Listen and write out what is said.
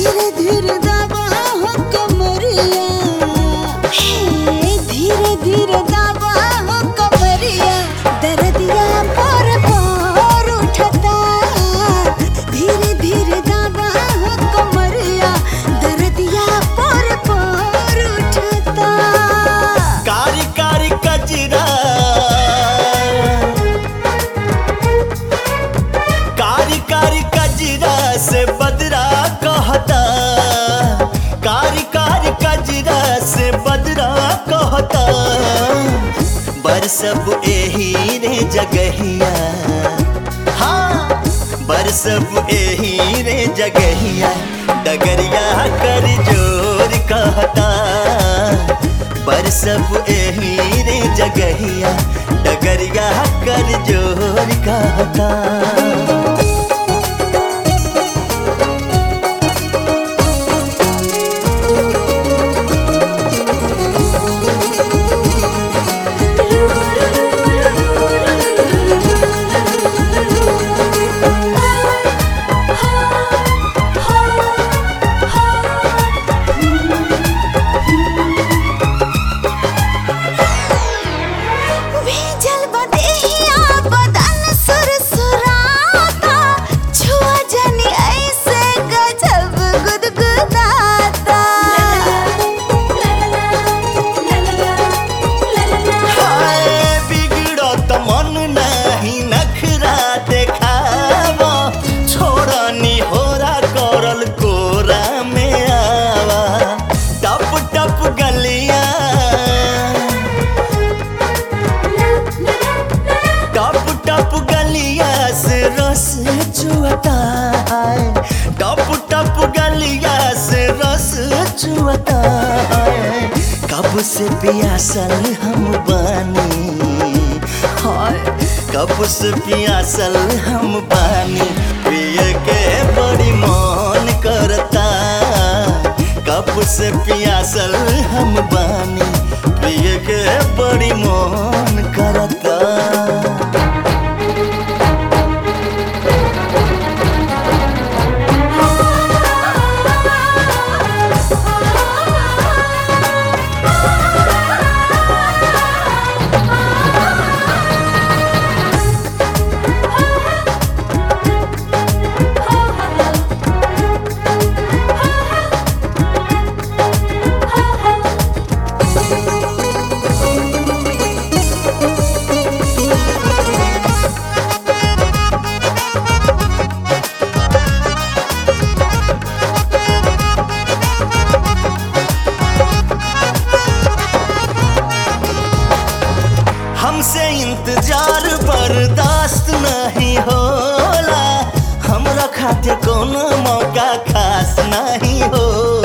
धीरे धीरे दबा हो कमरिया हे धीरे धीरे दबा हो कमरिया दर्दिया पर पार उठता धीरे धीरे दबा हो कमरिया दर्दिया पर पार उठता कारी कारी कजरा कारी कारी कजरा से बदरा कहता कारी कारी कजरा से बदरा कहता बरसब एही रे जगहिया हाँ बरसब एही रे जगहिया डगरिया कर जोर कहता बरसब एही रे जगहिया डगरिया कर जोर कहता भीजल बदेहिया बदन सुरसुराता छुआ जनी ऐसे गजब गुदगुदाता हाय बिगड़त मन नहीं नखरा देखावा छोड़नी होरा करल कोरा में आवा टप टप गलिया टप टप गलिया से रस चुअता है टप टप गलिया से रस चुअता है कब से पियासल हम बानी हाय कब से पियासल हम बानी पिए के बड़ी मन करता कब से पियासल हम बानी पिए के बड़ी मन करता हमसे इंतजार बर्दाश्त नहीं होला हमरा खातिर कोनो मौका खास नहीं होला